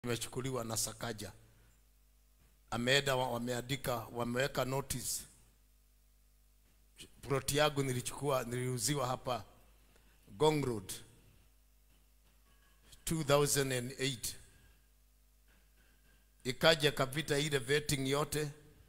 imechukuliwa na Sakaja. Ameenda wa- wameandika, wameweka notice. Ploti yangu nilichukua, niliuziwa hapa Gong Road 2008 ikaja kapita ile vetting yote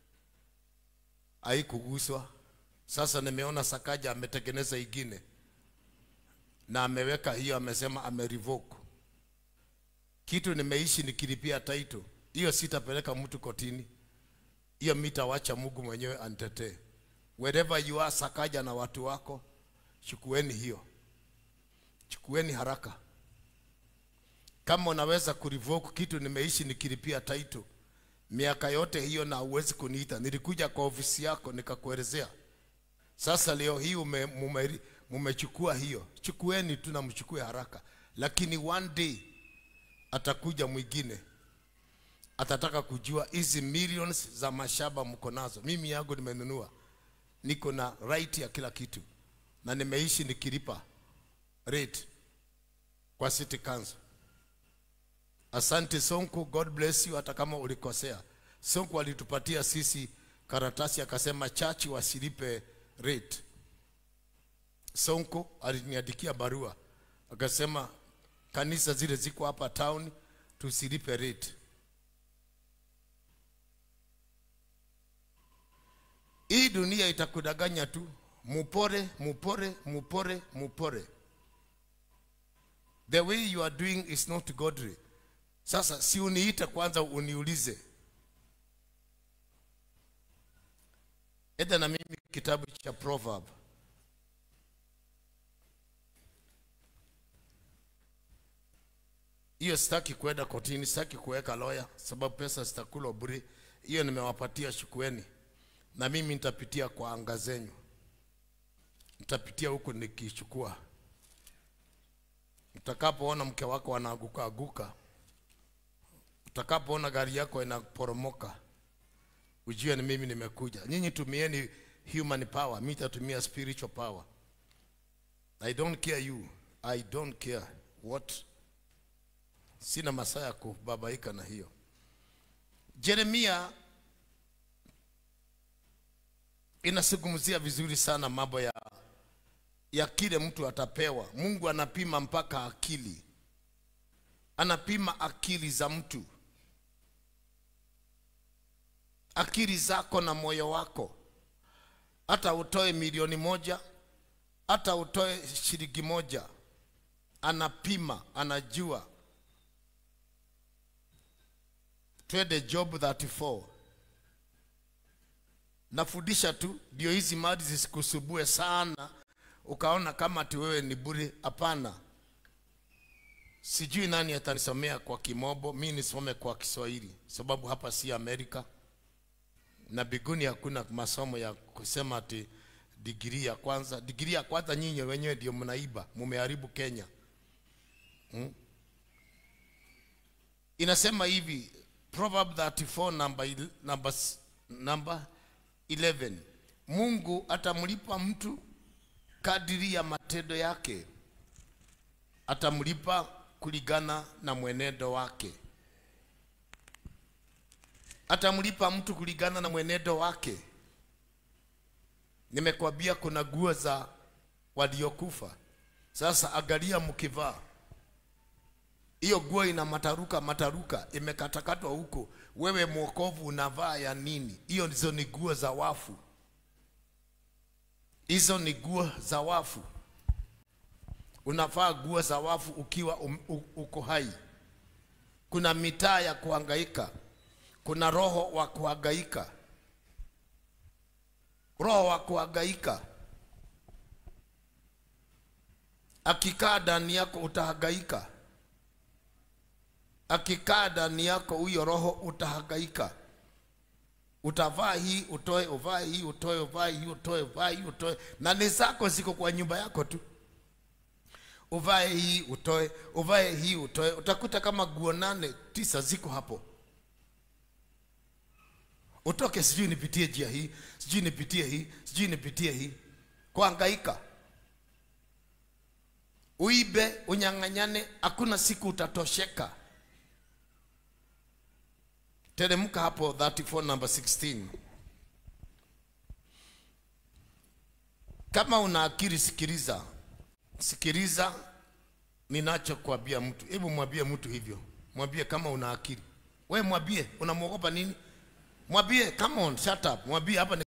haikuguswa. Sasa nimeona Sakaja ametengeneza ingine na ameweka hiyo, amesema amerevoke kitu. Nimeishi nikilipia title hiyo, sitapeleka mtu kotini hiyo, mitawacha Mungu mwenyewe anitetee. Wherever you are, Sakaja na watu wako, chukueni hiyo, chukueni haraka kama unaweza kurevoke kitu. Nimeishi nikilipia title miaka yote hiyo, na huwezi kuniita. Nilikuja kwa ofisi yako nikakuelezea. Sasa leo hii ume, mume, mumechukua hiyo, chukueni tu na mchukue haraka, lakini one day atakuja mwingine atataka kujua hizi millions za mashamba mko nazo. Mimi yangu nimenunua, niko na right ya kila kitu, na nimeishi nikilipa rate kwa city council. Asante Sonko, God bless you. Hata kama ulikosea, Sonko alitupatia sisi karatasi akasema chachi wasilipe rate. Sonko aliniandikia barua akasema kanisa zile ziko hapa town tusilipe rate. Hii dunia itakudanganya tu, mupore mupore mupore mupore. The way you are doing is not godly. Sasa si uniite kwanza uniulize. Eda na mimi kitabu cha Proverb hiyo sitaki kwenda kotini, sitaki kuweka lawyer sababu pesa zitakulwa bure. Hiyo nimewapatia, shukueni, na mimi nitapitia kwa anga zenyu, nitapitia huku nikichukua. Utakapoona mke wako anaaguka aguka, utakapoona gari yako inaporomoka, ujue ni mimi nimekuja. Nyinyi tumieni human power, mimi nitatumia spiritual power. I don't care you, I don't care what sina masaa ya kubabaika na hiyo. Yeremia inazungumzia vizuri sana mambo ya ya kile mtu atapewa. Mungu anapima mpaka akili, anapima akili za mtu, akili zako na moyo wako. Hata utoe milioni moja, hata utoe shilingi moja, anapima, anajua twende Job 34. Nafundisha tu ndio hizi mali zisikusubue sana, ukaona kama ati wewe ni bure. Hapana, sijui nani atanisomea kwa Kimobo, mi nisome kwa Kiswahili sababu hapa si Amerika na biguni hakuna masomo ya kusema ati digrii ya kwanza. Digrii ya kwanza nyinyi wenyewe ndio mnaiba, mumeharibu Kenya hmm? Inasema hivi Proverb 34 number, il- number, s- number 11 Mungu atamlipa mtu kadiri ya matendo yake, atamlipa kulingana na mwenendo wake, atamlipa mtu kulingana na mwenendo wake. Nimekwambia kuna nguo za waliokufa. Sasa angalia mkivaa hiyo nguo ina mataruka mataruka, imekatakatwa huko. Wewe mwokovu unavaa ya nini? Hiyo ndizo ni nguo za wafu, hizo ni nguo za wafu. Unavaa nguo za wafu ukiwa um, u, uko hai. Kuna mitaa ya kuhangaika, kuna roho wa kuhangaika, roho wa kuhangaika akikaa ndani yako utahangaika akikaa ndani yako huyo roho utahangaika. Utavaa hii utoe, uvae hii utoe, uvae hii utoe, uvae hii utoe, na ni zako ziko kwa nyumba yako tu. Uvae hii utoe, uvae hii utoe, utakuta kama nguo nane tisa ziko hapo. Utoke, sijui nipitie njia hii, sijui nipitie hii, sijui nipitie hii, kuhangaika uibe, unyang'anyane, hakuna siku utatosheka. teremka hapo 34 number 16 kama una akili sikiliza sikiliza ninachokuambia mtu hebu mwambie mtu hivyo mwambie kama una akili we mwambie unamwogopa nini mwambie come on shut up mwambie hapa ni